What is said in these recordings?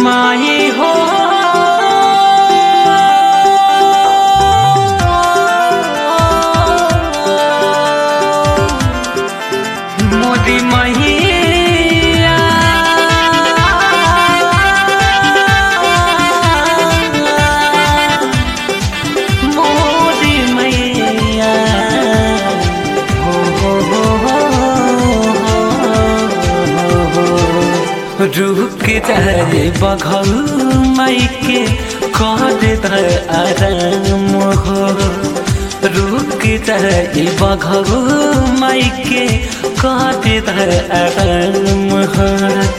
माई हो मोदी मैया मोदी मैया हो हो हो हो रुक जाए बघल माइके कर दर आराम हो रुक जाए बघल माइके कर दर आराम हो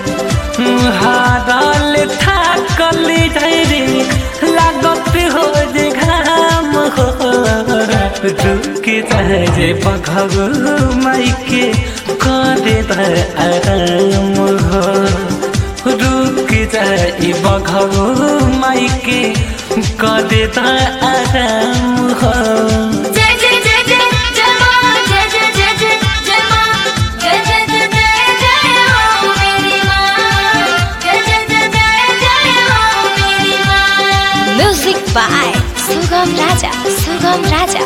हारल थाकल ढेरे लागत हो जे घाम हो रुक जाए बघल माइके कर दर आराम हो रुक जाए बघल माइके कर दर आराम हो जय जय जय जय जय मां जय जय जय जय जय मां जय जय जय जय जय हो मेरी मां जय जय जय जय जय हो मेरी मां म्यूजिक बाय सुगम राजा सुगम राजा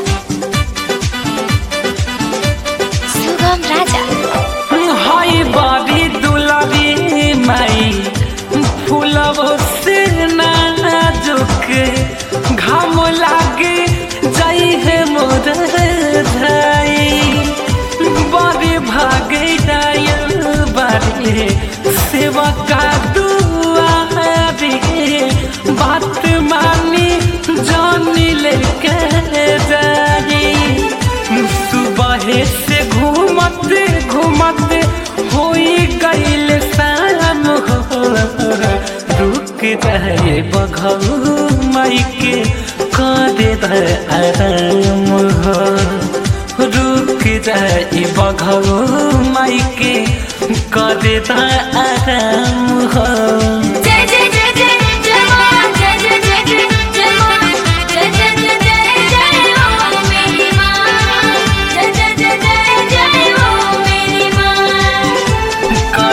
सुगम राजा हाय बाबी दुलारी माई फूलब से नाजुक घाम लागे जाई है मोर धाई बड़े भागे डायल बारे सेवा का दुआरे बात मानी जानी लेके जाई सुबह से घूमते घूमते होई गईल शाम हो रुक जाए बघल माइके करे दर आराम हो रुक जाए बघल माइके करे दर आराम हो जय जय जय जय जय मां जय जय जय जय जय मां जय जय जय जय जय हो मेरी मां जय जय जय जय जय हो मेरी मां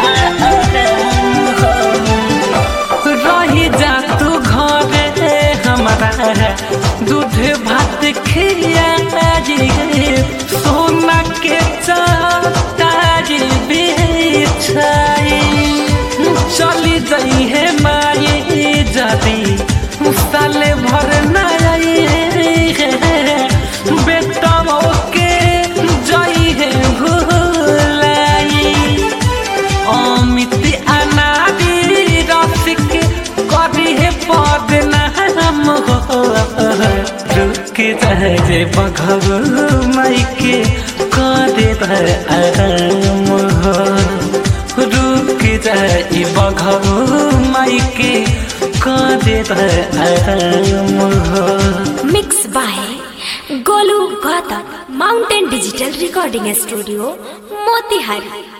रही जा तू घरे हमारा दूध भात खिया सोना के चारी बिछाई चली जाई है माई जाती साले भर नाई है बेटा के जाई है भूलाई अमित अनादि रसिक कभी है पद नाम हो रुक जाए बघल माइके करे दर आराम हो रुक जाए बघल माइके करे दर आराम हो mix by Golu Gautam mountain digital recording studio Motihari